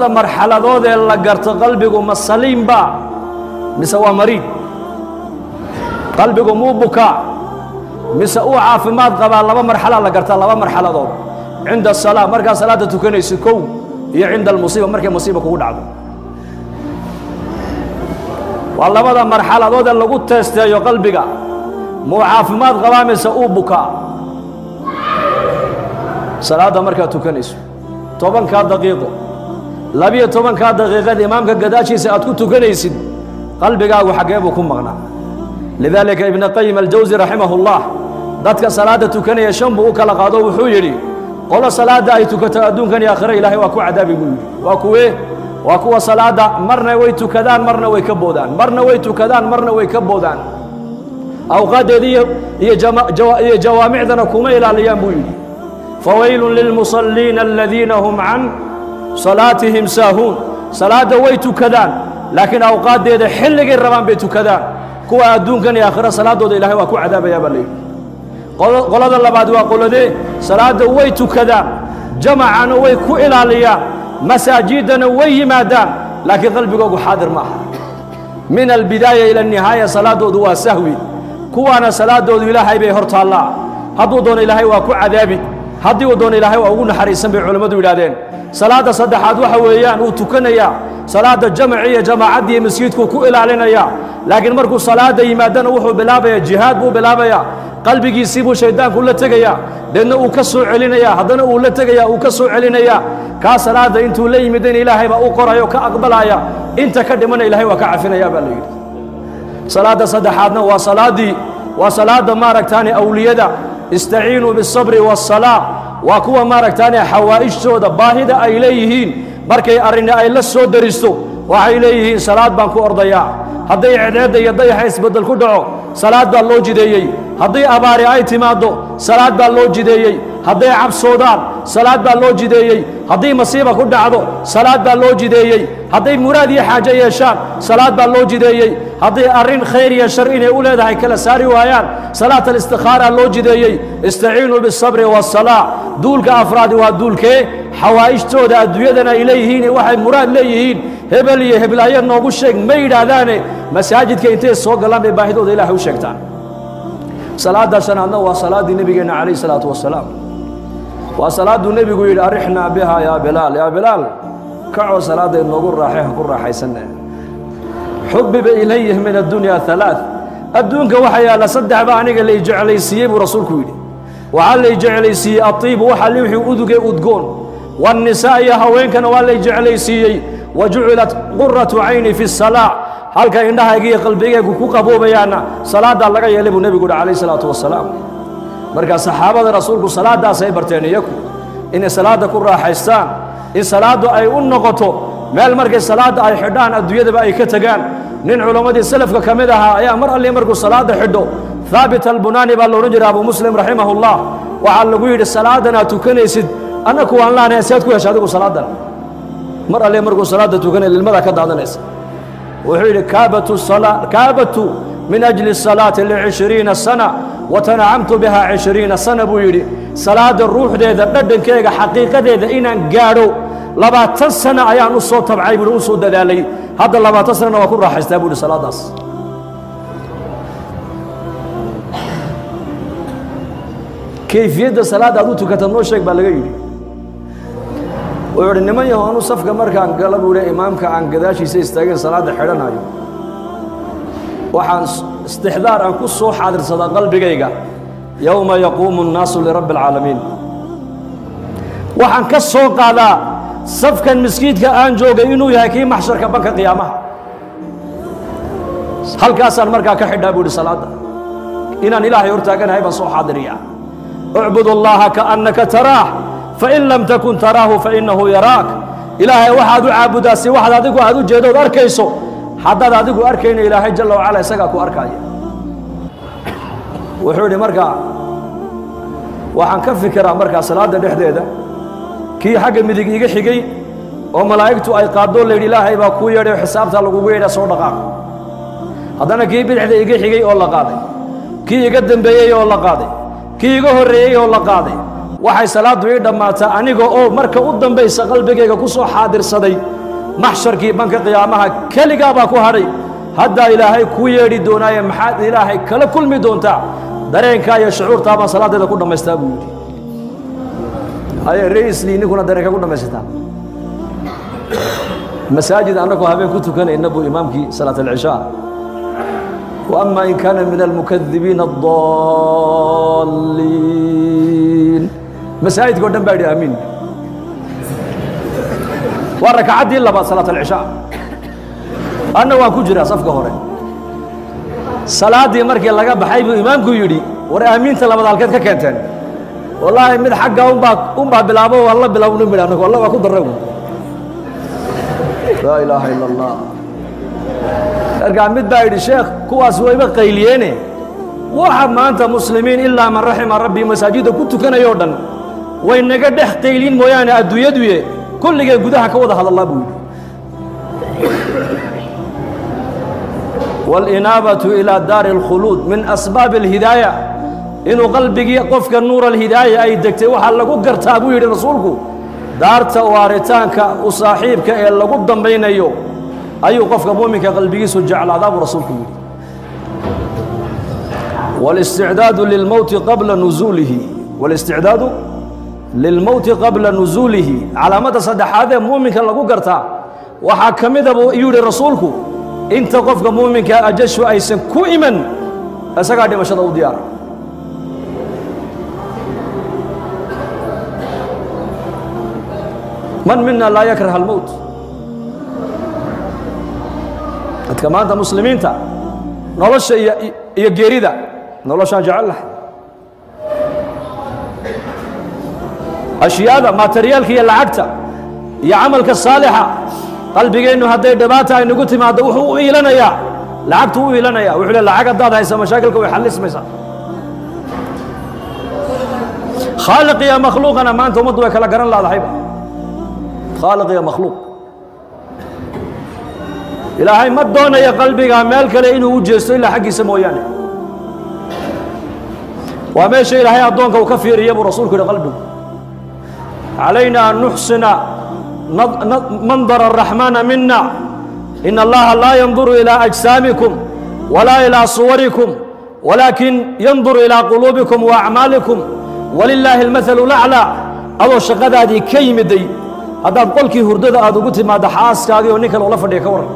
marxaladood ee la garto qalbigu ma saliimba mise waa mariid qalbigu muu bukaa mise uu caafimaad qabaa laba marxalaa la gartaa laba marxaladood cinda asalaa markaa salaadda tukanaysa kow iyo cinda almusiiba markay musiiba kugu dhacdo waa labada marxaladood ee lagu teesteeyo qalbiga muu caafimaad qabaa mise uu bukaa salaadda markaad tukanayso tobankaa daqiiqo labiyo tobankaa daqiiqada imaamka gadaashiisa aad ku tukanaysid qalbigaagu xaggee buu ku maqnaa lidaalika ibna qayim aljawsi raximah ullah dadka salaadda tukanaya shan buu u kala qaado wuxuu yidhi qolo salaadda ay tukato adduunkan iyo aakhire ilaahay waa ku cadaabi buu yidhi waa kuwee waa kuwa salaadda marna way tukadaan marna way ka boodaan marna way tukadaan marna way ka boodaan awqaaddeeda iyo jawaamicdana kuma ilaaliyaan buu yidhi fawaylun lilmusalliina aladiina hum can salaatihim saahuun salaadda way tukadaan laakiin awqaaddeeda xilligay rabaan bay tukadaan kuwa adduunkan iyo aakhira salaaddooda ilahay waa ku cadaabayaa baa layidhi qolada labaad waa qoladee salaadda way tukadaan jamacana way ku ilaaliyaan masaajiddana way yimaadaan laakiin qalbigoogu xaadir ma aha min albidaaya ila anihaaya salaaddoodu waa sahwi kuwaana salaaddoodu ilaahay bay hor taallaa hadduu doono ilaahay waa ku cadaabi haddii uu doono ilaahay waa ugu naxariisan bay culammadu yidhahdeen salaadda saddexaad waxa weeyaan uu tukanayaa salaadda jamaci iyo jamaacaddii masjidkuu ku ilaalinayaa laakiin markuu salaadda yimaadana wuxuu bilaabayaa jihaad buu bilaabayaa qalbigiisii buu shayddaanku la tegayaa deedna uu ka soo celinayaa haddana uu la tegayaa uu ka soo celinayaa kaa salaadda intuu la yimidayna ilaahay baa u qorayo ka aqbalaya inta ka dhimana ilaahay waa ka cafinayaa baa la yidhi salaadda saddexaadna waa salaaddii waa salaadda maaragtaani awliyada istaciinuu biالsabri waالsalaa waa kuwa maaragtaani xawaa'ijtooda baahida ay leeyihiin markay arrini ay la soo daristo waxay leeyihiin salaad baan ku ordayaa hadday cedeedda iyo dayaxa isbeddel ku dhaco salaad baa loo jideeyey hadday abaari ay timaaddo salaad baa loo jideeyey hadday cabsoodaan salaad baa loo jideeyey hadday masiiba ku dhacdo salaad baa loo jideeyey hadday muraad iyo xaajo yeeshaan salaad baa loo jideeyey hadday arrin khayr iyo shar inay u leedahay kala saari waayaan salaat alistikhaaraa loo jideeyey istaciinuu biالsabri waالsalaa duulka afraadi waa duulkee xawaa'ijtooda adduunyadana ay leeyihiin waxay muraad leeyihiin hebel iyo heblaayo noogu sheeg ma yidhaahdaane masaajidka intay soo galaan bay baahidooda ilaahay u sheegtaan salaadda shanaadna waa salaaddii nebigeenna calayh isalaatu wasalaam waa salaadduu nebigu yidhi arixnaa bihaa yaa bilaal yaa bilaal kacoo salaadda inoogu raaxay ha ku raaxaysanne xubiba ilayh min addunya alaaث adduunka waxa yaalla saddex ba aniga lay jeclaysiiyey buu rasuulku yidhi waxaa lay jeclaysiiyey aiibu waxa wixii uduge udgoon waannisaa iyo haweenkana waa lay jeclaysiiyey wa jucilat quratu cayni fi الsalaa halka indhahayga iyo qalbigaygu ku qaboobayaanna salaaddaa laga yeelay buu nebigu uhi calayh isalaatu wasalaam markaa saxaabada rasuulku salaaddaasay barteen iyaku inay salaadda ku raaxaystaan in salaaddu ay u noqoto meel markay salaadda ay xidhaan adduunyadaba ay ka tegaan nin culammadii salafka ka mid ahaa ayaa mar alli markuu salaadda xidho haabit albunaani baa loodhan jira abu muslim raximahullah waxaa lagu yidhi salaadan aad tukanaysid annaku waan laanahay sead ku hesha adigu salaaddan mar alle markuu salaadda tukanay lilmadaa ka daadanaysa wuxuu yidhi kaabatu min ajli الsalaati lcishriina sana watanacamtu biha cishriina sana buu yidhi salaadda ruuxdeeda dhadhankeega xaqiiqadeeda inaan gaadho labaatan sana ayaan u soo tabcay buuhi u soo dadaalay hadda labaatan sanana waa ku raaxaystaa buu yidhi salaaddaas kayfiyadda salaadda aad u tukata noo sheeg baa laga yidhi wuxuu idhi niman yaho anu safka markaan gala buu hi imaamka aan gadaashiisa istaageen salaadda xidhanayo waxaan istixdaar aan ku soo xaadirsadaa qalbigayga yowma yaquumu الnaasu lirabbi اlcaalamiin waxaan ka soo qaadaa safkan miskiidka aan joogay inuu yahay kii maxsharka banka qiyaamaha halkaasaan markaa ka xidhaa buu ihi salaadda inaan ilaahay hortaaganahay baan soo xaadiriyaa ucbud اllaha kaannaka taraah fain lam takun taraahu fainahu yaraak ilaahay waxaad u caabudaa si waxaad adigu aad u jeedood arkayso haddaad adigu arkayna ilaahay jalla wacala isagaa ku arkaaya wuxuu idhi markaa waxaan ka fikiraa markaa salaadda dhexdeeda kii xagga midig iga xigay oo malaa'igtu ay qaadoo layidhi ilaahay baa kuu yeedhay oo xisaabtaa lagugu yeedha soo dhaqaaq haddana kii bidixda iga xigay oo la qaaday kii iga dembeeyey oo la qaaday kii iga horreeyey oo la qaaday waxay salaaddu ii dhammaataa aniga oo marka u dambaysa qalbigayga ku soo xaadirsaday maxsharkii banka qiyaamaha keligaa baa ku hadhay haddaa ilaahay kuu yeedhi doonaaye maxaad ilaahay kala kulmi doontaa dareenkaa iyo shucuurtaa baan salaaddeeda ku dhammaystaa buu yidhi aye raisli ninkuna dareenka ku dhammaysataa masaajid annagoo habeen ku tukanayna buu imaamkii salaat alcishaa وأما إن كان من المكذبين الضالين مساجد قدام بعد أمين وركعتي إلا بعد صلاة العشاء أنا وأكجرا صفقة هوري صلاة مركي لقى بحيب إمامك يدي ورا أمين تلا بدل كذا كنتن والله من حقه أم با أم با بلابو والله بلابو نمبر أنا والله وأكو درهم لا إله إلا الله markaa mid baa yidhi sheekh kuwaas wayba qayliyeene waxa maanta muslimiin ilaa man raxima rabbii masaajidda ku tukanayoo dhan way naga dhex qayliin mooyaane adduunyaduye kulligee gudaha ka wada hadallaa buu yidhi wاlinaabatu ilaa daari اlkhuluud min asbaabi اlhidaaya inuu qalbigii qofka nuur alhidaaya ay degtay waxaa lagu gartaa buu yidhi rasuulku daarta waaritaanka u saaxiibka ee lagu dambaynayo ayuu qofka muuminka qalbigiisu jeclaadaa buu rasuulku yidhi wاlisticdaadu lilmowti qabla nuzuulihi wاlisticdaadu lilmowti qabla nuzuulihi calaamadda saddexaad ee muuminka lagu gartaa waxaa ka mida buu yidhi rasuulku inta qofka muuminka ajashu aysan ku iman isagaa dhimashada u diyaara man mina laa yakraha almowt dadka maanta muslimiinta nolosha iyo iyo geerida noloshaan jecel lahay ashyaada materiyaalka iyo lacagta iyo camalka saalixa qalbigeennu hadday dhibaata ay nagu timaaddo wuxuu u iilanayaa lacagtu u iilanaya wuxuu le lacag haddaad haysa mashaakilka way xallismaysaa khaaliq iyo makhluuqana maanta ummaddu way kala garan laadahayba khaaliq iyo makhluuq ilaahay ma doonayo qalbiga meel kale inuu u jeesto ilaa xaggiisa mooyaane waa meesha ilaahay addoonka uu ka fiiriya buu rasuulku yidhi qalbigu calayna an nuxsina mandara araxmaana mina in allaha laa yanduru ilaa ajsaamikum walaa ilaa suwarikum walaakin yanduru ilaa quluubikum wa acmaalikum walilaahi almathalu laclaa adoo shaqadaadii ka yimiday haddaad qolkii hurdada aad ugu timaaddo xaaskaagii oo nin kale ula fadhiya ka warran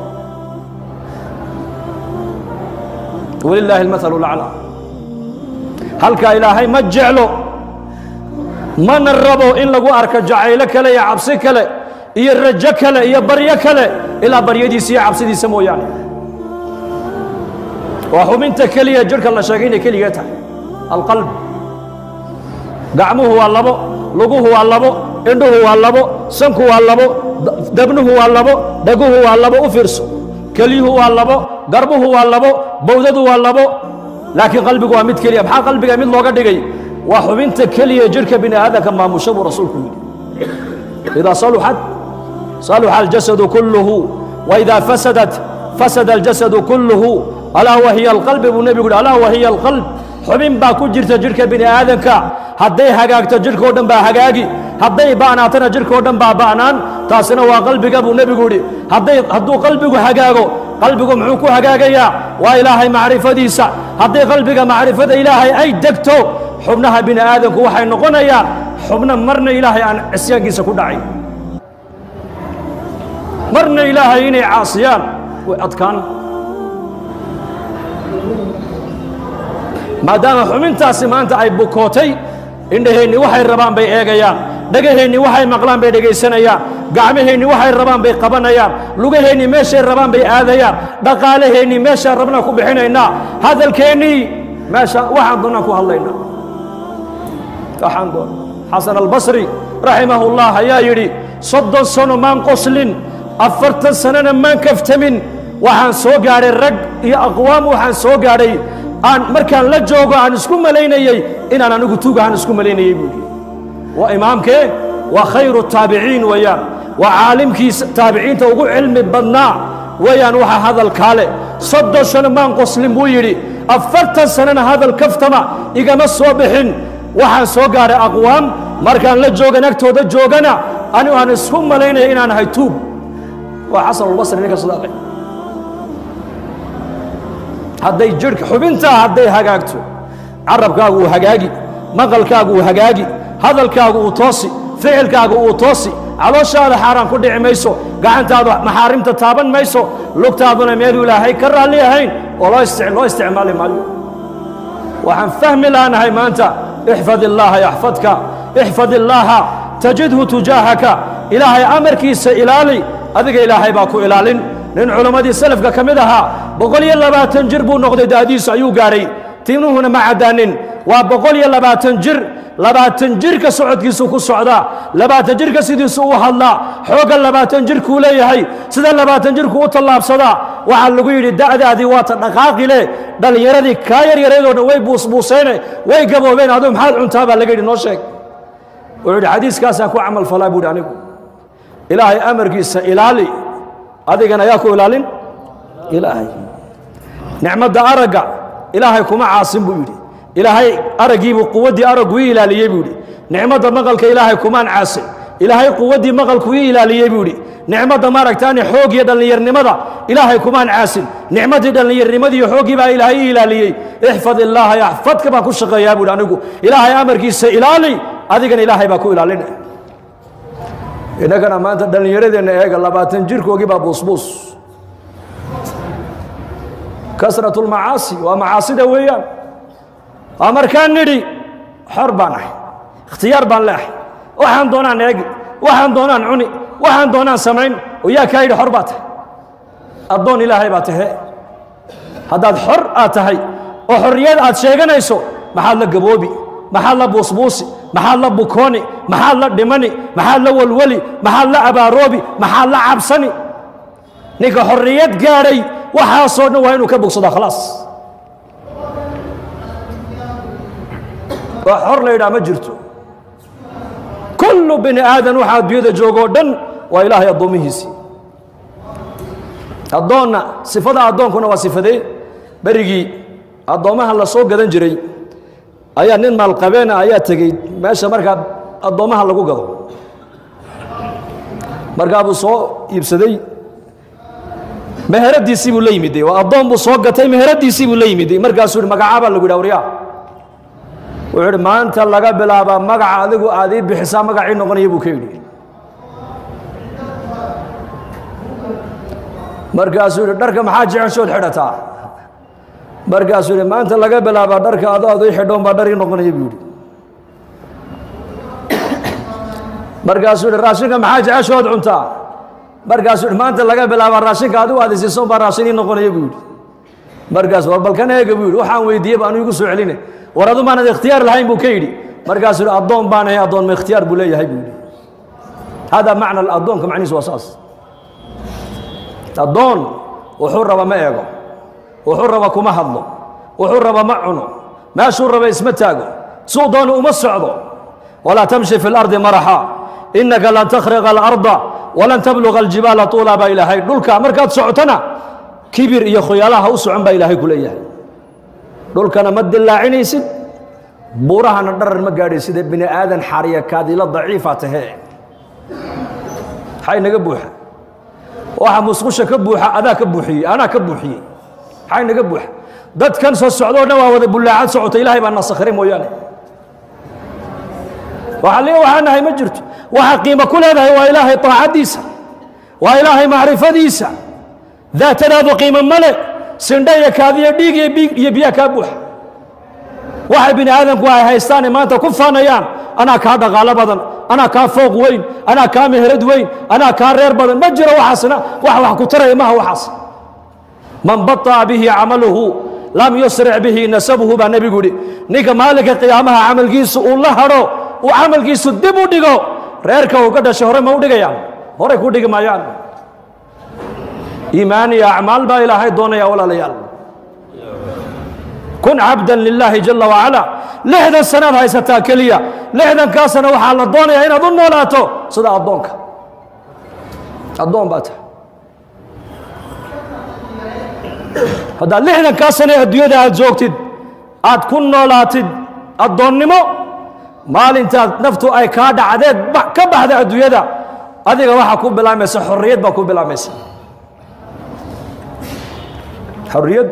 walilaahi almathalu laclaa halkaa ilaahay ma jeclo mana rabo in lagu arko jacaylo kale iyo cabsi kale iyo rajo kale iyo baryo kale ilaa baryadiisa iyo cabsidiisa mooyaane waa xubinta keliya jidhka la sheegay inay keligee tahay alqalb gacmuhu waa labo luguhu waa labo indhuhu waa labo sanku waa labo dabnuhu waa labo dhaguhu waa labo u fiirso kelyuhu waa labo garbuhu waa labo bowdadu waa labo laakiin qalbigu waa mid keliya maxaa qalbiga mid looga dhigay waa xubinta keliya jidhka bini aadamka maamusha buu rasuulku yidhi idaa saluxat saluxa aljasadu kulluhu waidaa fasadat fasada aljasadu kulluhu alaa wahiya alqalbi buu nebigu yidhi alaa wahiya alqalb xubin baa ku jirta jidhka bini aadamka hadday hagaagto jidhkao dhan baa hagaagi hadday ba'naatana jidhkao dhan baa ba'naan taasina waa qalbiga buu nebigu yidhi hadday hadduu qalbigu hagaago qalbigu muxuu ku hagaagayaa waa ilaahay macrifadiisa hadday qalbiga macrifada ilaahay ay degto xubnaha bini aadamku waxay noqonayaan xubno marna ilaahay aan cisyaankiisa ku dhacay marna ilaahay inay caasiyaan way adkaan maadaama xubintaasi maanta ay bukootay indhaheenni waxay rabaan bay eegayaan dhegaheenni waxay maqlaan bay dhegaysanayaan gacmaheenni waxay rabaan bay qabanayaan lugaheenni meeshay rabaan bay aadayaan dhaqaalaheenni meeshaan rabnaan ku bixinaynaa hadalkeennii meesha waxaan doonaan ku hadlaynaa waxaan doona xasan albasri raximahullah ayaa yidhi soddon sano maan qoslin afartan sanona maan kaftamin waxaan soo gaadhay rag iyo aqwaam waxaan soo gaadhay aan markaan la joogo aan isku malaynayey inaan anigu tuugahaan isku malaynayey buu yidhi waa imaamkee waa khayru taabiciin weeyaan waa caalimkii taabiciinta ugu cilmi badnaa weeyaan waxa hadalkaa leh soddon sano maan qoslin buu yidhi afartan sanona hadal kaftama igama soo bixin waxaan soo gaadhay aqwaam markaan la joogan agtooda joogana anigu aan isku malaynaya inaan ahay tuub waa xasanulbasri ninka sidaaqay hadday jidhka xubintaa hadday hagaagto carabkaagu uu hagaagi maqalkaagu uu hagaagi hadalkaagu uu toosi ficilkaagu uu toosi calooshaada xaaraan ku dhici mayso gacantaadu maxaarimta taaban mayso lugtaaduna meeluu ilaahay ka raalli ahayn oo loo isti- loo isticmaali maayo waxaan fahmi laanahay maanta ixfad illaaha yaxfadka ixfad illaaha tajidhu tujaahaka ilaahay amarkiisa ilaali adiga ilaahay baa ku ilaalin nin culammadii salafka ka mid ahaa boqol iyo labaatan jir buu noqday daadiisu ayuu gaadhay timuhuna ma caddaanin waa boqol iyo labaatan jir labaatan jirka socodkiisu ku socdaa labaatan jirka sidiisu u hadlaa xoogga labaatan jirkuu leeyahay sida labaatan jirku u tallaabsadaa waxaa lagu yidhi da'daadii waata dhaqaaqi leh dhallinyaradii kaa yaryareedoo dhan way buusbuuseene way gaboobeen aduu maxaad cuntaa baa laga yidhi noo sheeg wuxuu yidhi xadiiskaasaan ku camal falaa buu yidhi anigu ilaahay amarkiisa ilaali adigana yaa ku ilaalin ilaahay nicmadda aragga ilaahay kuma caasin buu yidhi ilaahay araggiibuu quwaddii araggu ii ilaaliyey buu yidhi nicmadda maqalka ilaahay kumaan caasin ilaahay quwaddii maqalku ii ilaaliyey buu yidhi nicmadda maaragtaani xoog iyo dhallinyarnimada ilaahay kumaan caasin nicmaddii dhallinyarnimadii iyo xooggii baa ilaahay ii ilaaliyey ixfad illaaha yaxfadka baan ku shaqeeyaa buuhi anigu ilaahay amarkiisa ilaali adigana ilaahay baa ku ilaalina innagana maanta dhallinyaradeenna eega labaatan jirkoogii baa buusbuus kasratu lmacaasi waa macaasida weeyaan waa markaan nidhi xor baan ahay ikhtiyaar baan leeahay waxaan doonaan eegi waxaan doonaan cuni waxaan doonaan samayn oo yaa kaa yidhi xor baa tahay addoon ilaahay baa tahe haddaad xor aad tahay oo xorriyad aad sheeganayso maxaad la gaboobi maxaad la buusbuusi maxaad la bukooni maxaad la dhimani maxaad la walwali maxaad la abaaroobi maxaad la cabsani ninka xorriyad gaadhay waxaasoo dhan waa inuu ka bogsadaa khalaas waa xor la yidhaha ma jirto kullu bini aadan waxa adduunyada joogoo dhan waa ilaahay addoomihiisii addoonna sifada addoonkuna waa sifadee berigii addoommaha la soo gadan jiray ayaa nin maalqabeena ayaa tegey meesha markaa addoommaha lagu gado markaa buu soo iibsaday meheradiisii buu la yimiday waa addoon buu soo gatay meheradiisii buu la yimiday markaasuu yidhi magacaabaa lagu yidhi waryaa wuxuu yidhi maanta laga bilaabaa magaca adigu aad ii bixisaa magacii noqonaya buu ka yidhi markaasuu yidhi dharka maxaa jeceshood xidhataa markaasuu yidhi maanta laga bilaabaa dharka ado ad ii xidhoon baa dhar ii noqonaya buu yidhi markaasuu yidhi raashinka maxaa jeceshood cuntaa markaasuu yidhi maanta laga bilaabaa raashinka adigu aad isiisoon baa raashin ii noqonaya buu yidhi markaas war balkan eega buu yidhi waxaan weydiiyey ba anu igu soo celine war adu maanad ikhtiyaar lahayn buu ka yidhi markaasuu yidhi addoon baan ahay addoon ma ikhtiyaar buu leeyahay buu yidhi hada macna addoonka macnihiisu waa saas addoon wuxuu raba ma eego wuxuu raba kuma hadlo wuxuu raba ma cuno meeshuu raba isma taago suu doonu uma socdo walaa tamshi fi اlardi maraxa inaka lan takhriqa alarda walan tabluga aljibaala tuula baa ilaahay dhulka markaad socotona kibir iyo khoyaalaha u socon baa ilaahay ku leeyahay dhulkana ma dilaacinaysid buurahana dharar ma gaadhaysid ee bini aadan xariya kaadila daciifa tahe maxay naga buuxa waxa musqusha ka buuxa adaa ka buuxiyey anaa ka buuxiyey maxay naga buuxa dadkan soo socdoo dhan waa wada bullaacad socota ilaahay baa nasakhiray mooyaane waxa le waxaa nahay ma jirto waxa qiimo ku leedahay waa ilaahay taacaddiisa waa ilaahay macrifadiisa daatadaadu qiimo male sindha iyo kaadiyo dhiig iyo biig iyo biyaa kaa buuxa waxay bini aadamku ay haystaane maanta ku faanayaan anaa kaa dhaqaalo badan anaa kaa fooq weyn anaa kaa meherad weyn anaa kaa reer badan ma jiro waxaasna wax wax ku taraya maha waxaas man baطa'a bihi camaluhu lam yusric bihi nasabuhu baa nebigu yidhi ninka maalinka qiyaamaha camalkiisu uu la hadho uu camalkiisu dib u dhigo reerka uu ka dhashay hore ma u dhigayaan horey ku dhigi maayaan iimaan iyo acmaal baa ilaahay doonaya walaalayaal kun cabdan lilaahi jala wacala lixdan sanaad haysataa keliya lixdankaa sana waxaa la doonayaa inaad u noolaato sida addoonka addoon baa tahay haddaad lixdankaa sane adduunyada aad joogtid aad ku noolaatid addoonnimo maalintaad naftu ay kaa dhacdeed ba- ka baxda adduunyada adiga waxaa ku bilaamaysa xorriyad baa ku bilaamaysa xorriyad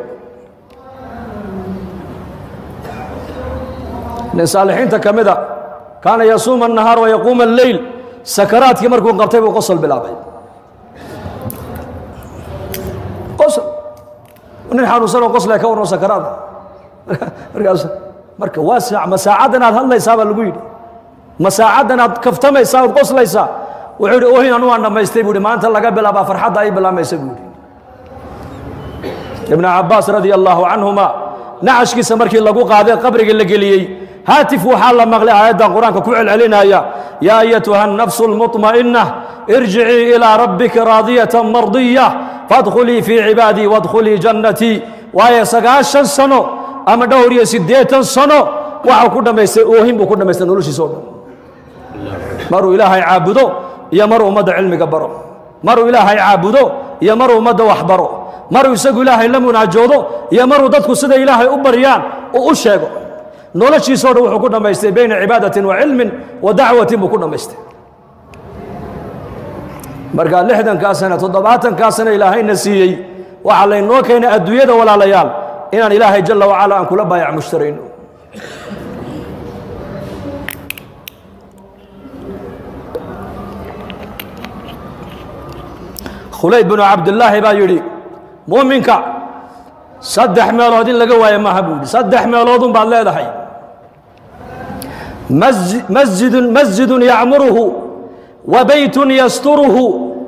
nin saalixiinta ka mida kaana yasuuma الnahaar wayaquuma اleyl sakaraadkii markuu qabtay buu qosol bilaabay qosol nin xanuunsanoo qoslaya ka warno sakaraada markaas marka waa saac ma saacaddan aad hadlaysaa baa lagu yidhi ma saacaddan aad kaftamaysaa ood qoslaysaa wuxuu yidhi ohin anu waan dhammaystay buu yidhi maanta laga bilaabaa farxadda ay bilaamaysa buu yidhi ibnu cabbaas radia allaahu canhuma nacashkiisa markii lagu qaaday qabrigii la geliyey haatif waxaa la maqlay aayaddan qur-aanka ku celcelinaya yaa ayatuha الnafsu اlmuطma'inah irjicii ilaa rabbika raadiyatan mardiya fadkhulii fii cibaadii wadkhulii jannatii waayo sagaashan sano ama dhowr iyo siddeetan sano waxau ku dhammaystay oohin buu ku dhammaystay noloshiisa o dhan maruu ilaahay caabudo iyo maruu ummadda cilmiga baro maruu ilaahay caabudo iyo maruu ummadda wax baro maruu isagu ilaahay la munaajoodo iyo maruu dadku sida ilaahay u baryaan uu u sheego noloshiisao dhan wuxuu ku dhammaystay bayna cibaadatin wa cilmin wa dacwatin buu ku dhammaystay marka lixdankaa sana toddobaatankaa sana ilaahayna siiyey waxaa laynoo keenay adduunyada walaalayaal inaan ilaahay jalla wacala aan kula baayac mushtarayno khulayd binu cabdillaahi baa yidhi muuminka saddex meelood in laga waayo maaha buu yidhi saddex meeloodun baad leedahay masji- masjidun masjidun yacmuruhu wa beytun yasturuhu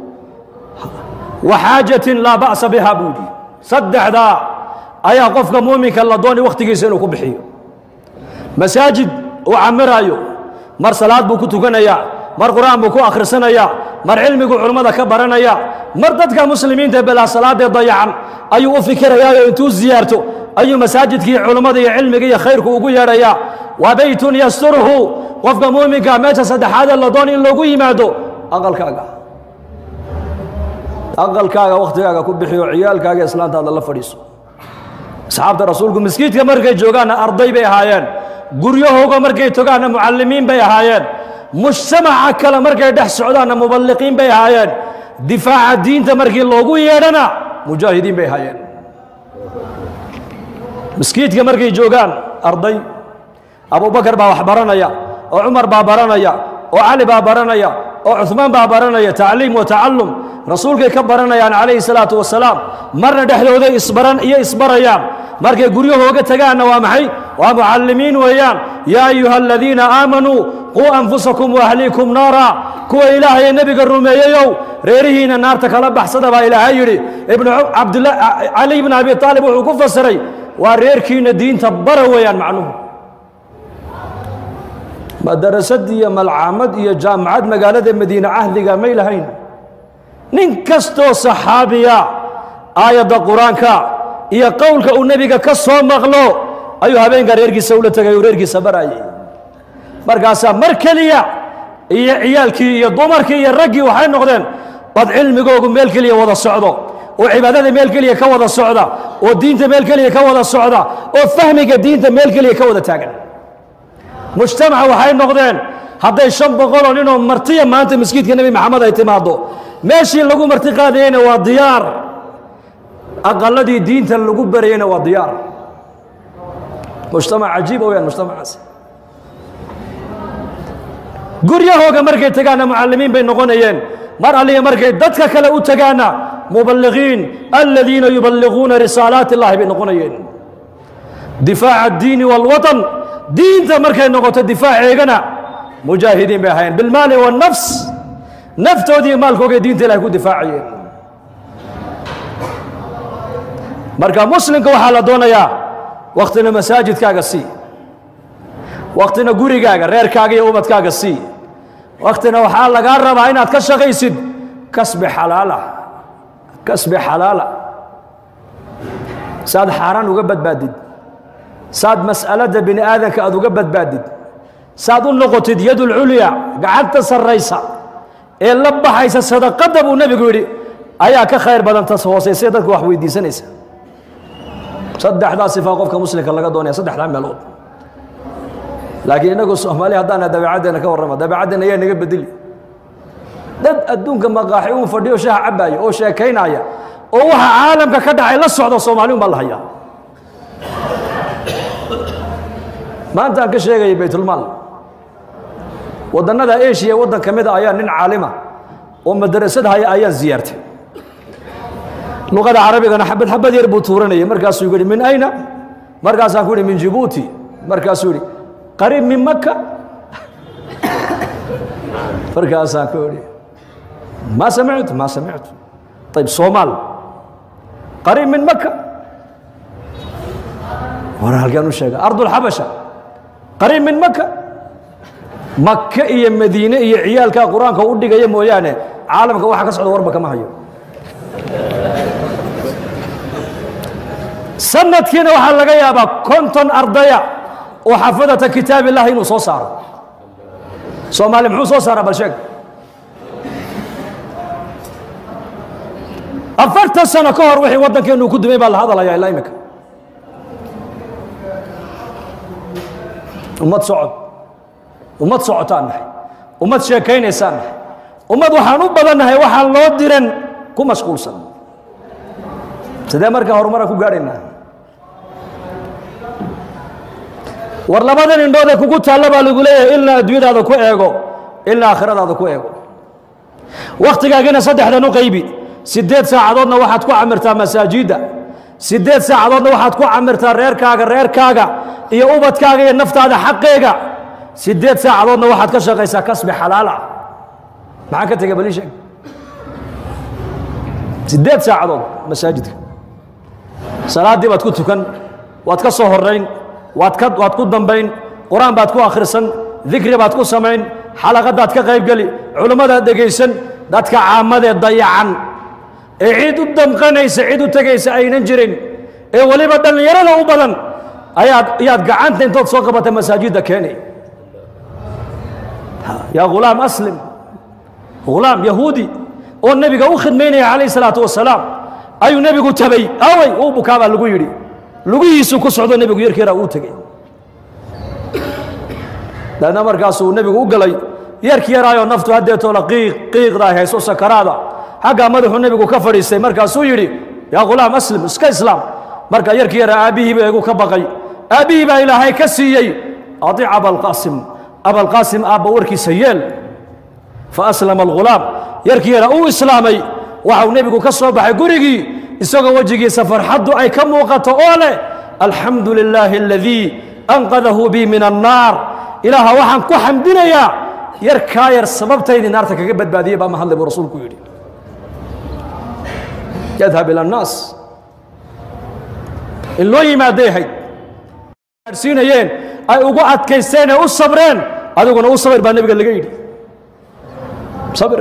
wa xaajatin laa ba'sa biha buu yidhi saddexdaa ayaa qofka muuminka la dooni wakhtigiisa inuu ku bixiyo masaajid uu camiraayo mar salaad buu ku tukanayaa mar qur'aan buu ku akhrisanayaa mar cilmigu culummada ka baranaya mar dadka muslimiinta belaa salaadee dayacan ayuu u fikirayaayo intuu ziyaarto ayuu masaajidkii culummada iyo cilmiga iyo khayrku ugu yeedhayaa wa beytun yasturuhu qofka muuminka meesha saddexaadee la doon in loogu yimaado aqalkaaga aqalkaaga wakhtigaaga ku bixiyo ciyaalkaaga islaantaada la fadhiiso asxaabta rasuulku miskiidka markay joogaanna arday bay ahaayeen guryahooga markay togaanna mucallimiin bay ahaayeen mujtamaca kale markay dhex socdaanna muballiqiin bay ahaayeen difaaca diinta markii loogu yeedhana mujaahidiin bay ahaayeen miskiidka markay joogaan arday abubakar baa wax baranaya oo cumar baa baranaya oo cali baa baranaya oo cuhmaan baa baranaya tacliim wa tacallum rasuulkay ka baranayaan calayhi salaatu wasalaam marna dhexdooday isbaran iyo isbarayaan markay guryahooga tagaanna waa maxay waa mucallimiin weeyaan yaa ayuha aladiina aamanuu quu anfusakum waahliikum naara kuwa ilaahay nebiga rumeeyeyow reerihiina naarta kala baxsada baa ilaahay yidhi ibnu cabdila cali ibn abi aalib wuxuu ku fasiray waa reerkiina diinta bara weeyaan macnuhu madarasad iyo malcaamad iyo jaamacad magaalada madiine cahdiga may lahayn nin kastoo saxaabiya aayadda qur-aanka iyo qowlka uu nebiga ka soo maqlo ayuu habeenka reerkiisa ula tegay uu reerkiisa baraayay markaasaa mar keliya iyo ciyaalkii iyo dumarkii iyo raggii waxay noqdeen bad cilmigoogu meel keliya wada socdo oo cibaadada meel keliya ka wada socda oo diinta meel keliya ka wada socda oo fahmiga diinta meel keliya ka wada taagan mujtamaca waxay noqdeen hadday shan boqoloo ninoo martiya maanta maskiidka nebi maxamed ay timaaddo meeshii lagu marti qaadayeyna waa diyaar aqaladii diinta lagu barayeyna waa diyaar mujtamac cajiiba weyaan mujtamacaasi guryahooga markay tagaanna mucallimiin bay noqonayeen mar alliga markay dadka kale u tagaanna muballiqiin aladiina yuballiquuna risaalaati اllahi bay noqonayeen difaaca addiini wاlwaطan diinta markay noqoto difaaceegana mujaahidiin bay ahaayeen bilmaali waالnafs naftoodii maalkoogay diinta ilahay ku difaacayeen marka muslimka waxaa la doonayaa waktina masaajidkaaga sii waktina gurigaaga reerkaaga iyo ubadkaaga sii waktina waxaa lagaa rabaa inaad ka shaqaysid kasbi xalaala kasbi xalaala saad xaaraan uga badbaadid saad mas'aladda bini aadanka aad uga badbaadid saad u noqotid yadulculya gacanta sarraysa ee la baxaysa sadaqadda buu nebigu yidhi ayaa ka khayr badan tas hoosaysa dadka wax weydiisanaysa saddexdaa sifaa qofka muslimka laga doonaya saddexdaa meelood laakiin innagu soomaaliya haddaana dabeecaddeena ka warrama dabeecaddeena ayaa naga bedeli dad adduunka maqaaxi uu fadhiyo shaha cabbaaya oo sheekaynaya oo waxa caalamka ka dhacay la socda soomaali un baa la hayaa maanta aan ka sheegaya baytulmaal waddannada eshiya waddan ka mid a ayaa nin caalima oo madarasad haya ayaan ziyaartay luqada carabigana xabad xabad yar buu tuuranayay markaasuu yihi min ayna markaasaan ku yihi min jibuuti markaasuu yihi qariib min maka markaasaan ku yihi ma samictu ma samictu ayb soomaal qariib min maka war halkaan u sheega ardulxabasha qariib min maka maka iyo madiine iyo ciyaalkaa qur-aanka u dhigaya mooyaane caalamka waxa ka socda warba kama hayo sanadkiina waxaa laga yaabaa konton ardaya oo xafadata kitaab illahi inuu soo saaro soomaali muxuu soo saaraa bal sheeg afartan sano ka hor wixii waddankeenu ku dumay baa la hadalayaa ilaa imika ummad socod ummad socotaan nahay ummad sheekaynaysaan nahay ummad waxaan u badannahay waxaan loo diran ku mashquulsan sidee markaa horumara ku gaadhaynaa war labadan indhoodee kugu taalla baa lagu leeyahay ilna adduunyadaada ku eego ilna aakhiradaada ku eego wakhtigaagina saddexdan u qaybi siddeed saacadoodna waxaad ku camirtaa masaajidda siddeed saacadoodna waxaad ku camirtaa reerkaaga reerkaaga iyo ubadkaaga iyo naftaada xaqeega siddeed saacadoodna waxaad ka shaqaysaa kasbi xalaala maxaa ka tegay bali sheeg siddeed saacadood masaajidka salaaddii baad ku tukan waad ka soo horrayn waad ka waad ku dambayn qur-aan baad ku akhrisan dikri baad ku samayn xalaqadaad ka qaybgeli culimmadaad dhegaysan dadka caamadee dayacan ee cid u damqanaysa cid u tegaysa aynan jirin ee weliba dhallinyarada u badan ayaad ayaad gacanta intood soo qabatay masaajidda keenay yaa ghulaam aslim ghulaam yahuudi oo nebiga u khidmaynaya calayh salaatu wasalaam ayuu nebigu tabay awey uu bukaabaa lagu yidhi lugihiisuu ku socdo nebigu yarkeeraa uu tegey daedna markaasuu nebigu u galay yarki yaraayoo naftu haddeetoola qiiq qiiqda ay hayso sakaraada xaggaa madaxuu nebigu ka fadhiistay markaasuu yidhi yaa ghulaam aslim iska islaam marka yarki yaraa aabbihiiba igu ka baqay aabbihii baa ilaahay ka siiyey adiic abalqaasim abalqaasim aabba warkiisa yeel fa aslama alghulaam yarkii yaraa uu islaamay waxau nebigu ka soo baxay gurigii isagoo wejigiisa farxaddu ay ka muuqato oo leh alxamdu lilaahi aladii anqadahu bii min annaar ilaaha waxaan ku xamdinayaa yarkaa yar sababtaydii naarta kaga badbaadiyey baa mahadlay buu rasuulku yidhi yadhab ila annaas in loo yimaaday ahayd gaadhsiinayeen ay ugu adkaysteen ee u sabreen adiguna u sabir baa nebiga laga yidhi sabir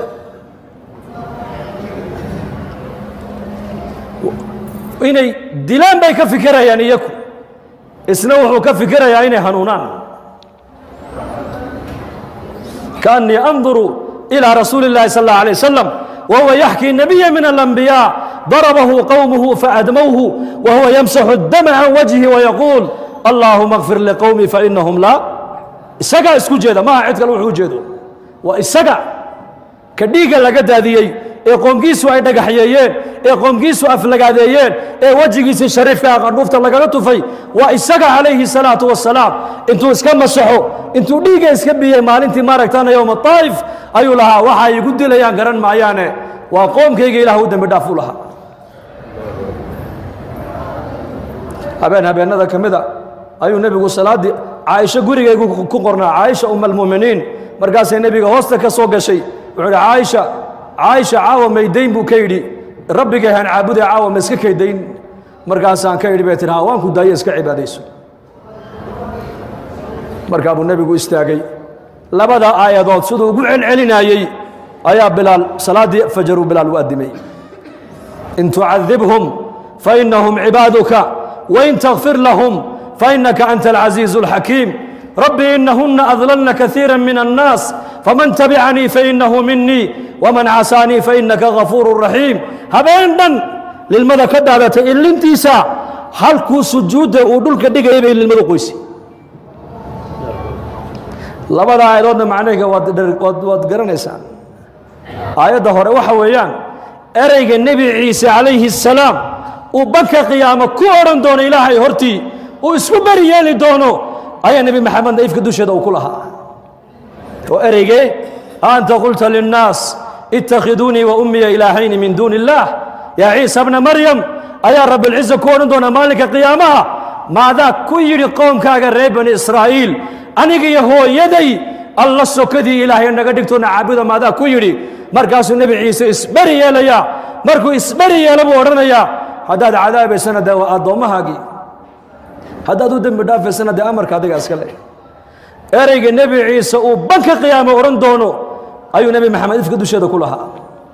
inay dilaan bay ka fikirayaan iyaku isna wuxuu ka fikirayaa inay hanuunaan kaannii anduru ilىa rasuuli اllahi sal اllah alيه wasalam wahuwa yaxkii nabiya min alanbiyaa darabahu qowmuhu faadmowhu wahuwa yamsaxu dama can wajhi wayaquul allaahuma kfir liqowmi fainahum laa isagaa isku jeeda maaha cid kale wuxuu ujeedo waa isaga ka dhiigga laga daadiyey ee qoomkiisu ay dhagaxyeeyeen ee qoomkiisu aflagaadeeyeen ee wejigiisii shariifka qandhuufta lagaga tufay waa isaga calayhi salaatu wasalaam intuu iska masaxo intuu dhiigga iska biyey maalintii maaragtana yowma taa'if ayuu lahaa waxa igu dilayaan garan maayaane waa qoomkayga ilaah u dembi dhaaf u lahaa habeen habeennada ka mida ayuu nebigu salaaddii caaisho gurigaygu ku qornaa caaisha uma almu'miniin markaasay nebiga hoosta ka soo gashay wuxuu idhi caaisha caaisha caawa maydayn buu ka yidhi rabbigay haan caabuday caawa ma iska kaydayn markaasaan ka yidhi bay tihi haa waan ku daaye iska cibaadayso markaa buu nebigu istaagay labada aayadood siduu ugu celcelinaayey ayaa bilaal salaaddii fajaruu bilaal u addimay in tucadibhum fainahum cibaaduka wain takfir lahum fainaka anta alcaziizu alxakiim rabbi inahuna adlalna kaiira min annaas faman tabicanii fainahu minii waman casaanii fainaka gafuuru raxiim habeen dhan lilmada ka dhaadatay ilintiisa halkuu sujuudda uu dhulka dhigayay bay lilmadu qoysay labada aayadoodna macnayga waad dhar- waad waad garanaysaan aayadda hore waxa weeyaan ereyga nebi ciise calayhi الsalaam uu banka qiyaamo ku odhan doono ilaahay hortii uu isku beri yeeli doono ayaa nebi maxamed naifka dusheeda uu ku lahaa oo ereygee anta qulta linnaas ittakhiduunii wa ummiya ilaahayni min duuni illaah yaa ciisa bna maryam ayaa rabbilciza ku odhan doona maalinka qiyaamaha maadaa ku yidhi qoomkaaga reer bani israa'iil aniga iyo hooyaday alla sokadii ilaahay naga dhigtoona caabuda maadaa ku yidhi markaasuu nebi ciise isberi yeelayaa markuu isberi yeelo buu odhanayaa haddaad cadaabaysana dee waa addoommahaagii haddaad u dembi dhaafaysana dee amarka adiga iska leh ereyga nebi ciise uu banka qiyaamo odhan doono ayuu nebi maxamed ifka dusheeda ku lahaa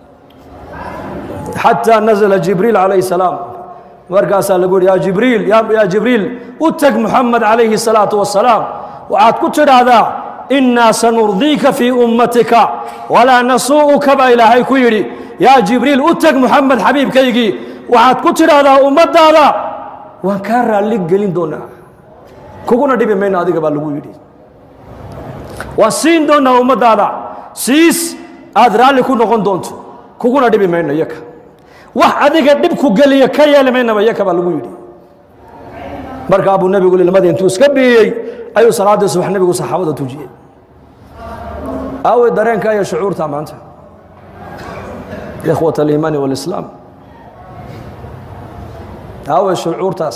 xataa nazla jibriil calayhi salaam markaasaa lagu yidhi yaa jibriil yaa yaa jibriil u teg muxamed calayhi salaatu wasalaam waxaad ku tidhaahdaa innaa sanurdiika fii ummatika walaa nasuu'uka baa ilaahay ku yidhi yaa jibriil u teg muxamed xabiibkaygii waxaad ku tidhaahdaa ummaddaada waan kaa raalli gelin doonaa kuguna dhibi mayno adiga baa lagu yidhi waan siin doonaa ummaddaada siis aad raalli ku noqon doonto kuguna dhibi mayno yaka wax adiga dhib ku geliya ka yeeli maynaba yaka baa lagu yidhi markaa buu nebigu lilmadii intuu iska biyey ayuu salaaddii subax nebigu saxaabada tujiyey aawey dareenka iyo shucuurta maanta ikhwat aliimaani walislaam aawey shucuurtaas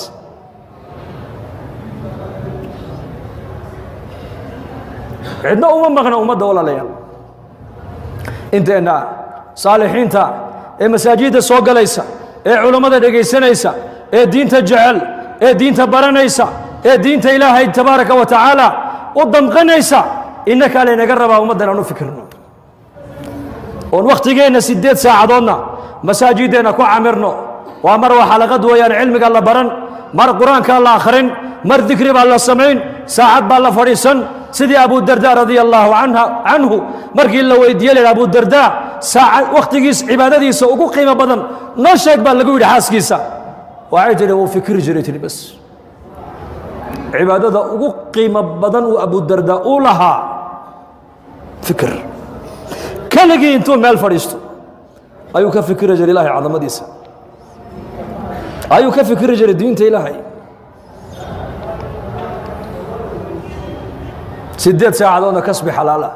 cidna uma maqna ummadda walaalayaal inteenna saalixiinta ee masaajidda soo galaysa ee culammada dhegaysanaysa ee diinta jecel ee diinta baranaysa ee diinta ilaahay tabaaraka wa tacaala u damqanaysa innakaa laynaga rabaa ummaddan aan u fikirno oon wakhtigeenna siddeed saacadoodna masaajiddeenna ku camirno waa mar waa xalaqad weeyaan cilmiga la baran mar qur-aanka la akhrin mar dikri baa la samayn saacad baa la fadhiisan sidii abu darda radia allaahu canha canhu markii la weydiiyey laydha abu darda saacad wakhtigiis cibaadadiisa ugu qiimo badan noo sheeg baa lagu yidhi xaaskiisa waxay tidhi wuu fikri jiray tidhi bas cibaadada ugu qiimo badan uu abu darda uu lahaa fikir keligii intuu meel fadhiisto ayuu ka fikiri jiray ilaahay cadamadiisa ayuu ka fikiri jiray diinta ilaahay sideed saacadoodna kasbi xalaala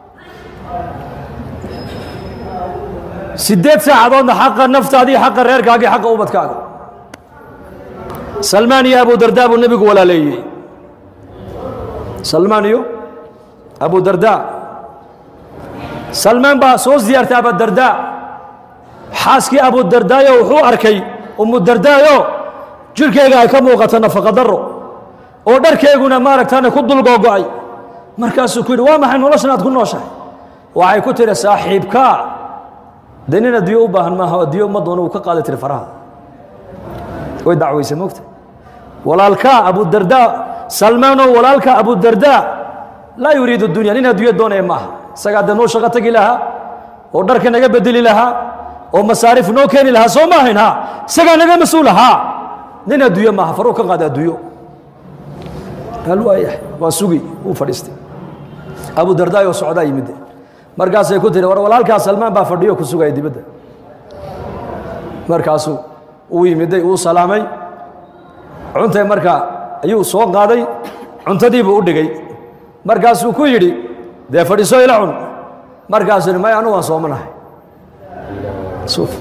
sideed saacadoodna xaqa naftaadii xaqa reerkaagii xaqa ubadkaaga salmaan iyo abu darda buu nebigu walaaleeyey salmaan iyo abu darda salmaan baa soo siyaartay abudarda xaaskii abu dardaayo wuxuu arkay umu dardaayo jirhkeyga ay ka muuqato nafaqa daro oo dharkeyguna maaragtaane ku dul googo'ay markaasuu ku yidhi waa maxay noloshan aad ku nooshahay waxay ku tidhi saaxiibkaa dee nin adduyo u baahan maaha adduyo uma doono uu ka qaaday tiri faraha way dacwaysay mogta walaalkaa abudarda salmaanoo walaalka abudarda laa yuriidu dunya nin adduunyo doonaya maaha isagaa dee noo shaqo tegi lahaa oo dharka naga bedeli lahaa oo masaarif noo keeni lahaa soo maahayn ha isagaa naga mas-uul ahaa nin adduunyo maaha faruu ka qaada adduunyo qaal waayahay waa sugi wuu fadhiistay abu dardaayoo socdaa yimidde markaasay ku tihi war walaalkaa salmaan baa fadhiyo ku sugaya dibadda markaasuu uu yimiday uu salaamay cuntay markaa ayuu soo qaaday cuntadiibuu u dhigay markaasuu ku yidhi dee fadhiiso ila cun markaasuu yidhi may anu waan soomanahay suuf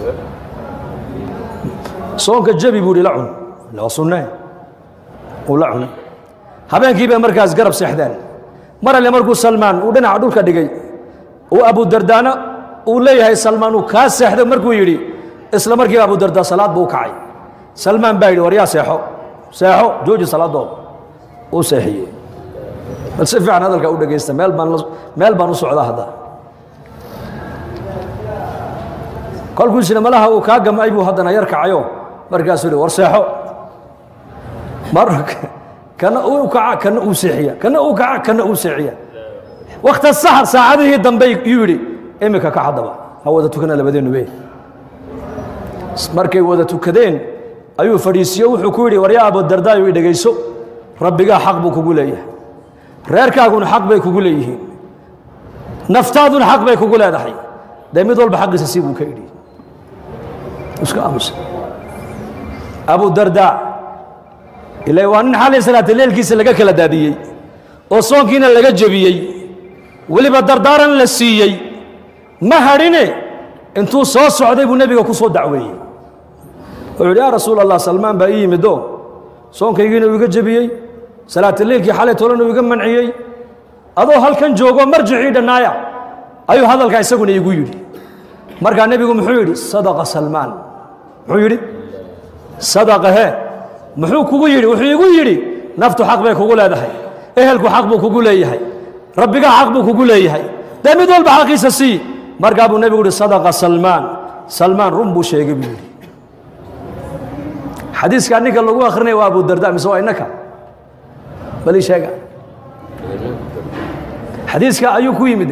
soonka jabi buu yidhi la cun waa sunnee uu la cunay habeenkii bay markaas garab seexdeen mar alle markuu salmaan uu dhinaca dhulka dhigay uu abudardaana uu leeyahay salmaan uu kaa seexday markuu yidhi isla markiiba abudardaa salaad buu u kacay salmaan baa yidhi war yaa seexo seexo jooji salaadooda uu seexiyey bal si fiican hadalka u dhegaysta meel baan meel baan u socdaa hadda kolkuu isna malaha uu kaa gamay buu haddana yar kacayo markaasuu yidhi war seexo mar kana uu kaca kana uu seexiya kana uu kaca kana uu seexiya wakta saxar saacadihii dambe yuu yidhi iminka ka haddaba ha wada tukana labadeennu be markay wada tukadeen ayuu fadhiisiyo wuxuu ku yidhi waryaa abudardaayo i dhegayso rabbigaa xaq buu kugu leeyahay reerkaaguna xaq bay kugu leeyihiin naftaaduna xaq bay kugu leedahay dee mid walba xaqiisa si buu ka idhi iska aamusa abu dardaa ila waa nin xalay salaata leelkiisa laga kala daadiyey oo soonkiina laga jebiyey weliba dardaaran la siiyey ma hadhine intuu soo socday buu nebiga ku soo dacweeyey wuxuu yidhi yaa rasuul allah salmaan baa ii yimid oo soonkaygiina uu iga jebiyey salaata leelkii xalay tolana uu iga manciyey adoo halkan joogo marjicii dhannaaya ayuu hadalkaa isaguna igu yidhi markaa nebigu muxuu yidhi sadaqa salmaan muxuu yidhi sadaqa he muxuu kugu yidhi wuxuu igu yidhi naftu xaq bay kugu leedahay ehelku xaq buu kugu leeyahay rabbigaa xaq buu kugu leeyahay dee mid walba xaqiisa sii markaa buu nebigu yidhi sadaqa salmaan salmaan run buu sheegay buu yidhi xadiiskaa ninka lagu akhrinaya waa abu darda mise waa innaka bali sheega xadiiska ayuu ku yimid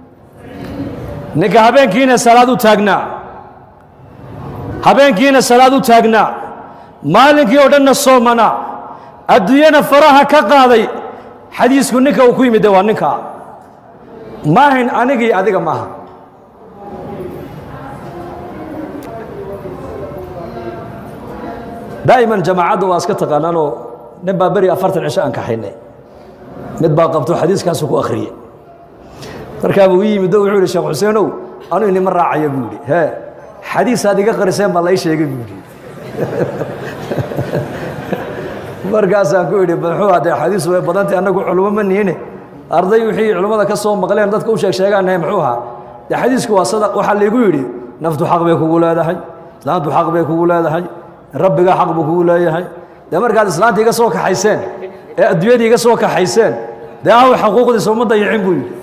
ninka habeenkiina salaad u taagnaa habeenkiina salaad u taagnaa maalinkii oo dhanna soomanaa adduunyana faraha ka qaaday xadiisku ninka uu ku yimid de waa ninkaa maahayn anigii adiga maaha daa'iman jamaacadda waa iska taqaanaanoo nin baa beri afartan cisho aan kaxaynay mid baa qabto xadiiskaasu ku akhriyey markaa buu ii yimid oo wuxuu yidhi sheekh xuseenow anuu inima raacaya buu yidhi hee xadiisaad iga qariseen baa lai sheegay buu yidhi markaasaan ku idhi muxuu haddee xadiisu way badantay annagu culummo ma nihine arday wixii culummada ka soo maqleen dadka u sheeg sheegaanahay muxuu ahaa dee xadiisku waa sadaq waxaa laygu yidhi naftu xaq bay kugu leedahay islaantu xaq bay kugu leedahay rabbigaa xaq buu kugu leeyahay dee markaad islaanta iga soo kaxayseen ee adduunyadii iga soo kaxayseen dee aw xaquuqdiisa uma dayicin buu yidhi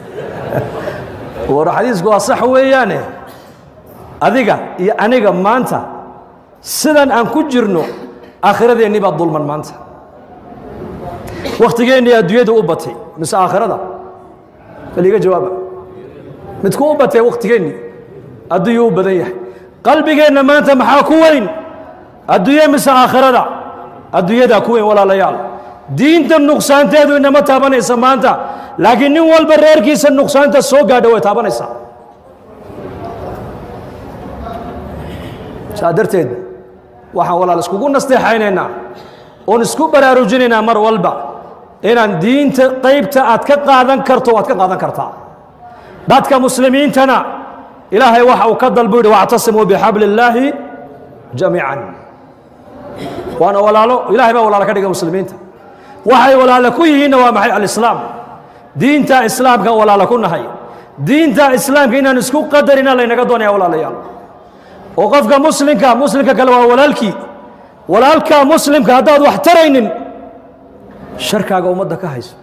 war xadiisku waa sax weeyaane adiga iyo aniga maanta sidan aan ku jirno aakhiradeennii baa dulman maanta wakhtigeennii adduunyadu u batay mise aakhirada baliga jawaaba midku u batay wakhtigeennii adduunyuu u badan yahay qalbigeenna maanta maxaa ku weyn adduunye mise aakhirada adduunyadaa ku weyn walaalayaal diinta nuqsaanteedu inama taabanaysa maanta laakiin nin walba reerkiisa nuqsaanta soo gaadha way taabanaysaa saa darteed waxaan walaal iskugu nasteexaynaynaa oon isku baraarujinaynaa mar walba inaan diinta qaybta aad ka qaadan karto waad ka qaadan kartaa dadka muslimiintana ilaahay waxa uu ka dalbu yidhi wactasimuu bixabli illaahi jamiican waana walaalo ilahay baa walaalo ka dhiga muslimiinta waxay walaalo ku yihiinna waa maxay alislaam diinta islaamka walaalo ku nahay diinta islaamka inaan isku qadarina laynaga doonaya walaalayaal oo qofka muslimka muslimka kale waa walaalkii walaalka muslimka haddaad wax taraynin sharkaaga ummadda ka hayso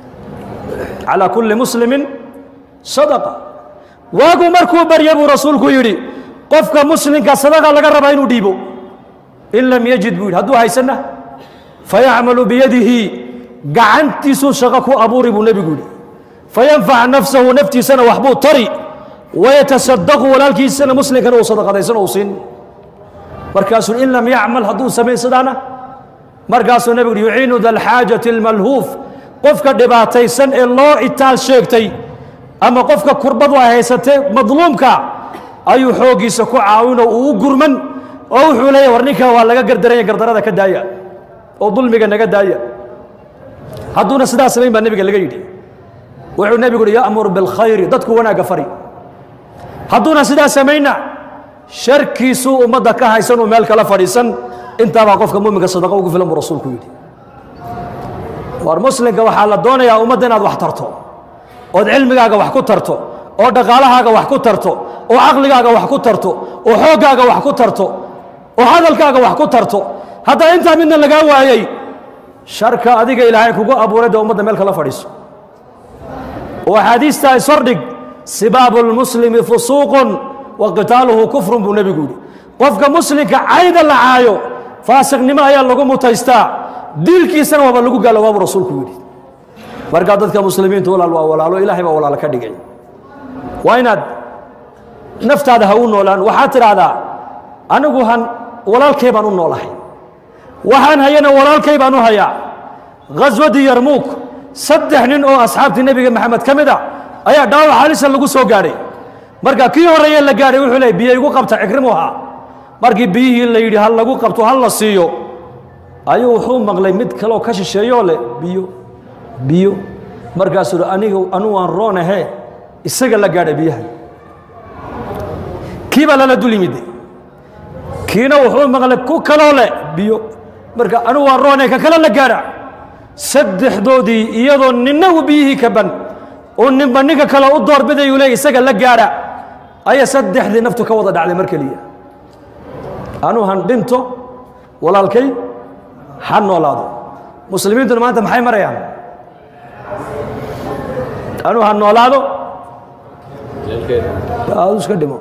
calaa kulli muslimin sadaqa waagu markuu barya buu rasuulku yidhi qofka muslimka sadaqa laga rabaa inuu dhiibo in lam yajid buu yidhi hadduu haysanna fayacmalu biyadihi gacantiisuu shaqo ku abuuri buu nebigu yidhi fayanfac nafsahu naftiisana waxbuu tari wayatasadaqu walaalkiisana muslimkana uu sadaqadaysan uu siin markaasuu in lam yacmal hadduu samayn sidaana markaasuu nebigu yidhi yuciinu da alxaajati almalhuuf qofka dhibaataysan ee loo itaal sheegtay ama qofka kurbadu ay haysatee madluumka ayuu xooggiisa ku caawinoo uu u gurman oo wuxuu leeyahy war ninkaa waa laga gardaranya gardarada ka daaya oo dulmiga naga daaya hadduuna sidaa samayn baa nebiga laga yidhi wuxuu nebigu yidhi ya'mur bilkhayri dadku wanaagga fari hadduuna sidaa samayna sharkiisuu ummadda ka haysan uu meel kala fadhiisan intaabaa qofka muminka sadaqa ugu filan buu rasuulku yidhi war muslimka waxaa la doonayaa ummadda inaad wax tarto ood cilmigaaga wax ku tarto oo dhaqaalahaaga wax ku tarto oo caqligaaga wax ku tarto oo xooggaaga wax ku tarto oo hadalkaaga wax ku tarto haddaa intaa midna lagaa waayey sharka adiga ilaahay kugu abuuray dee ummadda meel kala fadhiiso oo axaadiistaa isordhig sibaabu lmuslimi fusuuqun wa qitaaluhu kufrun buu nebigu yidhi qofka muslimka cayda la caayo faasiqnimo ayaa lagu mutaystaa dilkiisana waaba lagu gaaloobaa buu rasuulku yidhi markaa dadka muslimiintu walaal waa walaalo ilaahay baa walaalo ka dhigay waa inaad naftaada ha u noolaan waxaad tidhaahdaa anigu han walaalkay baan u noolahay waxaan hayana walaalkay baan u hayaa ghaswadii yarmuuk saddex nin oo asxaabtii nebiga maxamed ka mid a ayaa dhaawac halisa lagu soo gaadhay marka kii horreeye la gaadhay wuxuu leey biyo igu qabta cikrimu ahaa markii biyihii la yidhi ha lagu qabto ha la siiyo ayuu wuxuu maqlay mid kaleoo ka shisheeyoo leh biyo biyo markaasuu hi aniga anu waan roonahe isaga la gaadha biyaha kii baa lala dul yimid kiina wuxuu maqlay ku kaloo leh biyo marka anu waan roonay ka kale la gaadha saddexdoodii iyadoo ninna uu biyihii ka ban oo ninba ninka kale u doorbidayuu leey isaga la gaadha ayaa saddexdii naftu ka wada dhacday mar keliya anuu han dhinto walaalkay ha noolaado muslimiintuna maanta maxay marayaan anuu ha noolaado aadu iska dhimo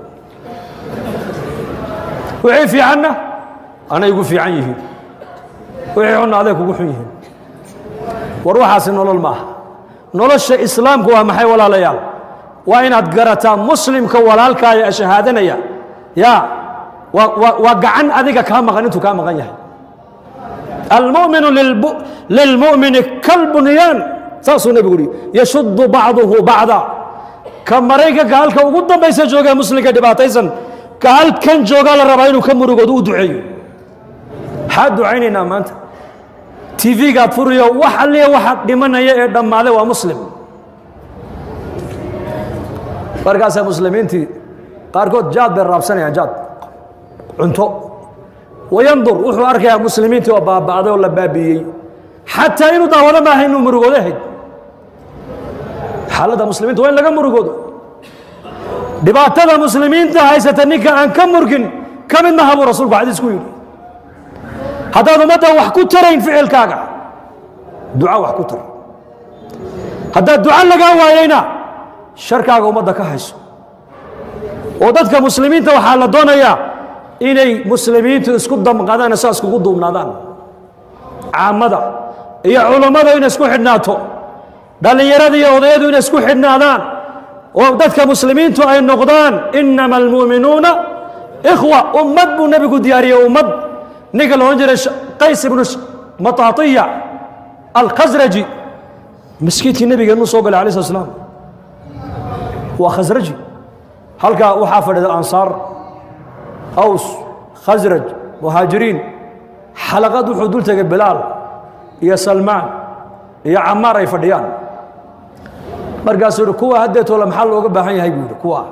wixii fiicanna anay igu fiican yihiin wixii xunna aday kugu xun yihiin war waxaasi nolol maaha nolosha islaamku waa maxay walaalayaal waa inaad garataa muslimka walaalkaaya shahaadanaya ya waa waa- waa gacan adiga kaa maqan intuu kaa maqan yahay almuminu lilbu- lilmu'mini kalbunyaan saasuu nebigu yihi yashuddu bacduhu bacda ka maraykanka halka ugu dambaysa joogee muslimka dhibaataysan ka halkan joogaa la rabaa inuu ka murugoodo u duceeyo maxaa ducaynaynaa maanta tv-gaad furiyo wax alliya waxa dhimanaya ee dhammaaday waa muslim markaasaa muslimiintii qaarkood jaad bay raabsanayaan jaad cunto wayandur wuxuu arkayaa muslimiintii oo baaba'day oo la baabi'iyey xataa inuu daawado maaha inuu murugoodo ahayd xaaladda muslimiinta waa in laga murugoodo dhibaatada muslimiinta haysata ninka aan ka murgin ka mid maha buu rasuulku xadiis ku yidhi haddaad ummadda wax ku tarayn ficilkaaga duca wax ku tar haddaad duca lagaa waayeyna sharkaaga ummadda ka hayso oo dadka muslimiinta waxaa la doonayaa inay muslimiintu isku damqadaan saa iskugu duubnaadaan caamada iyo culummada inay isku xidhnaato dhallinyarada iyo odayadu inay isku xidhnaadaan oo dadka muslimiintu ay noqdaan inama almu'minuuna ikhwa ummad buu nebigu diyaariyey ummad ninka la odhan jiray qays ibnu mataatiya alkhasraji maskiidkii nebigeennu soo galay alay slat slaam waa khasraji halkaa waxaa fadhida ansaar aws khasraj muhaajiriin xalaqad wuxuu dul tegay bilaal iyo salmaan iyo camaar ay fadhiyaan markaasuu yihi kuwa haddeetoola maxaa looga baahan yahay buu yidhi kuwa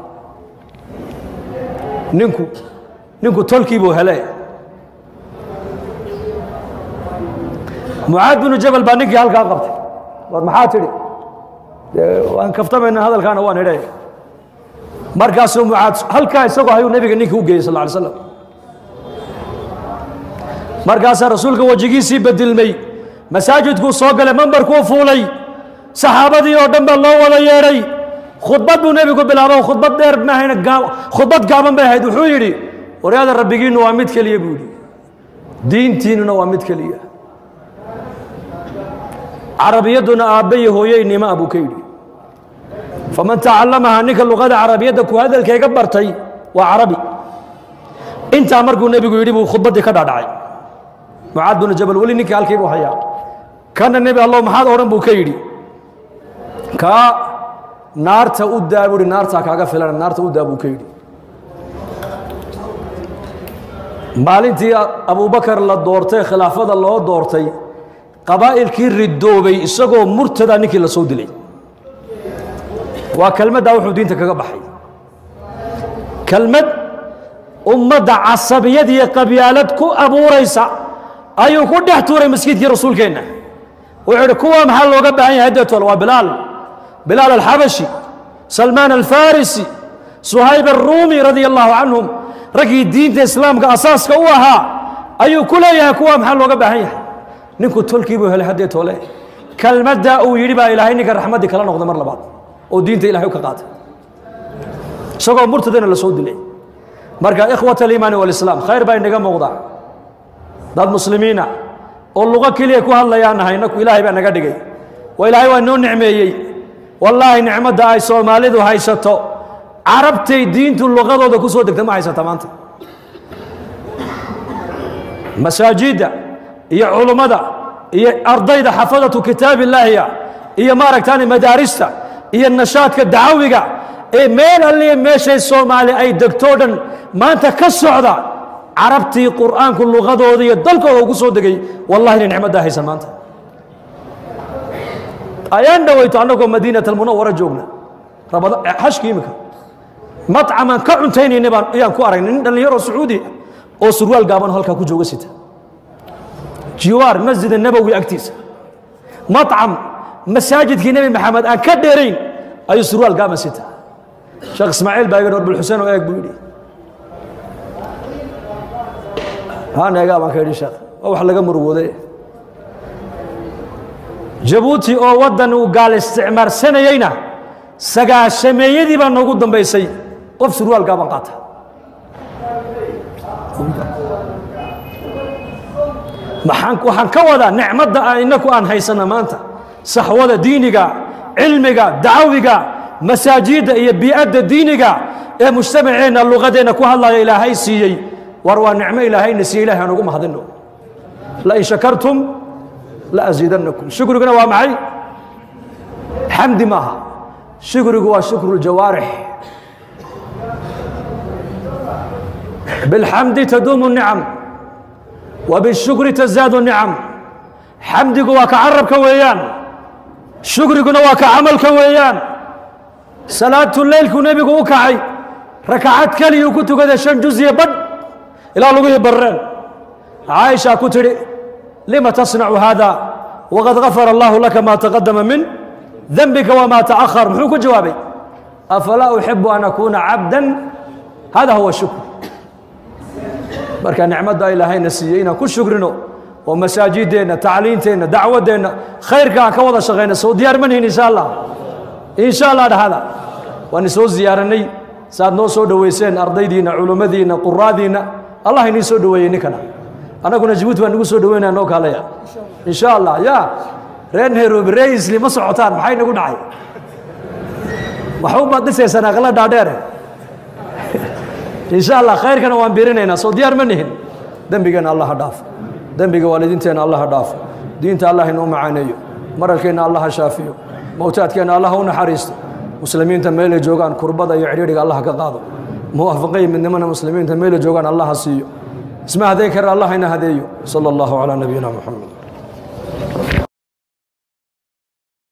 ninku ninku tolkii buu hele mucaad binu jabal baa ninkii halkaa qabtay war maxaa tidhi dee waan kaftamayna hadalkaana waan idhe markaasuu mucaad halkaa isagoo hayuu nebiga ninkii u geeyey sal ly slam markaasaa rasuulka wejigiisii bedilmay masaajidkuu soo galay mambarkuu fuulay saxaabadii oo dhan baa loo wada yeedhay khudbad buu nebigu bilaabo khudbad dheer maahayna gaa- khudbad gaaban bay ahayd wuxuu yidhi waryaada rabbigiinnu waa mid keliya buu yidhi diintiinnuna waa mid keliya carabiyadduna aabba iyo hooyeynima buu ka yidhi faman tacallamaha ninka luqada carabiyadda ku hadalkayga bartay waa carabi intaa markuu nebigu yidhi buu khudbaddii ka dhaadhacay mucaad binu jabal weli ninkii halkii buu hayaa kana nebi allow maxaad odhan buu ka yidhi kaa naarta u daa buu yidhi naartaa kaaga filan naarta u daa buu ka yidhi maalintii abubakar la doortay khilaafada loo doortay qabaa'ilkii ridoobay isagoo murtada ninkii la soo dilay waa kelmaddaa wuxuu diinta kaga baxay kelmad ummadda casabiyad iyo qabyaalad ku abuuraysa ayuu ku dhex tuuray maskiidkii rasuulkeenna wuxuu idhi kuwa maxaa looga baahan yahay haddeetoole waa bilaal bilaal alxabashi salmaan alfarisi suhayb alruumi radia allahu canhum raggii diinta islaamka asaaska u ahaa ayuu ku leeyahay kuwa maxaa looga baahan yahay ninku tolkii buu helay haddeetoole kelmaddaa uu yidhi baa ilaahay ninka raxmaddii kala noqda mar labaad oo diinta ilahay u ka qaatay isagoo murtadana la soo dilay marka ikhwat aliimaani walislaam khayr baa inaga muuqda dad muslimiina oo luqo keliya ku hadlayaan nahay naku ilaahay baa naga dhigay waa ilaahay waa noo nicmeeyey wallaahi nicmadda ay soomaalidu haysato carabtay diintu luqadooda ku soo degta ma haysata maanta masaajidda iyo culummada iyo ardayda xafadatu kitaab illaahiya iyo maaragtaani madaarista iyo nashaadka dacawiga ee meel alliya meeshay soomaali ay degtoo dhan maanta ka socda carabtii qur'aanku luqadooda iyo dalkooda ugu soo degay wallahi inay nicmaddaa haysan maanta ayaan dhawayto annagoo madiinat almunawara joogna rabada xashki imika matcamaan ka cuntaynayna baan ayaan ku aragnay nin dhallinyaro sacuudi oo surwaal gaaban halkaa ku jooga sita jiwaar masjid nabowi agtiisa macam masaajidkii nebi maxamed aan ka dheerayn ayuu surwaal gaaban sita sheekh ismaaciil baa yidhi orbul xuseen oo eeg buu yidhi haan eegaa baan ka yidhi sheekh waa wax laga murugooday jabuuti oo waddan uu gaal isticmaarsanayeyna sagaashameeyadii baa noogu dambaysay qof surwaal gaaban qaata maxaan waxaan ka wadaa nicmadda aan innaku aan haysana maanta saxwada diiniga cilmiga dacawiga masaajidda iyo bii'adda diiniga ee mujtamaceenna luqadeenna ku hadlaya ilaahay siiyey war waa nicmo ilaahayna siiye ilahay aan ugu mahadino lain shakartum la asiidannakum shukriguna waa maxay xamdi maaha shukrigu waa shukru ljawaarix bilxamdi taduumu nicam وبالشكر تزداد النعم xamdigu waa ka carabka weeyaan shukriguna waa ka camalka weeyaan salaatu leylku nebigu u kacay rakacad keliyuu ku tukaday shan juziye badh ilaa lugihii barreen caaisha ku tidhi lima tasnacu hada waqad gafara allahu laka ma taqadama min dembika wma taأkhar muxuu ku jawaabay afalaa uxibu an akuuna cabda hada huwa shukr marka nicmadda ilaahayna siiyey inaan ku shukrino oo masaajideenna tacliinteenna dacwaddeenna khayrka aan ka wada shaqayna soo diyaar manihin insha allah insha allah dhahada waan isoo ziyaaranay saaad noo soo dhoweyseen ardaydiinna culummadiinna quraadiinna allah inii soo dhoweeyey ninkana annaguna jabuuti baan nagu soo dhoweynaya noo kaalaya insha allah ya reer nairobi ree isli ma socotaan maxay nagu dhacay waxu baad dhisaysaan aqla dhaadheere insha allah khayrkana waan birinaynaa soo diyaar ma nihin dembigeenna allah ha dhaafo dembiga waalidiinteenna allah ha dhaafo diinta allah inoo macaaneeyo maralkeenna allah ha shaafiyo mowtaadkeenna allah ha u naxariisto muslimiinta meelay joogaan kurbada iyo cidhiidhiga allah ka qaado muwaafaqay midnimana muslimiinta meelay joogaan allah ha siiyo isma hadeyn kara allah ina hadeeyo sala allahu calaa nabiyina muxamed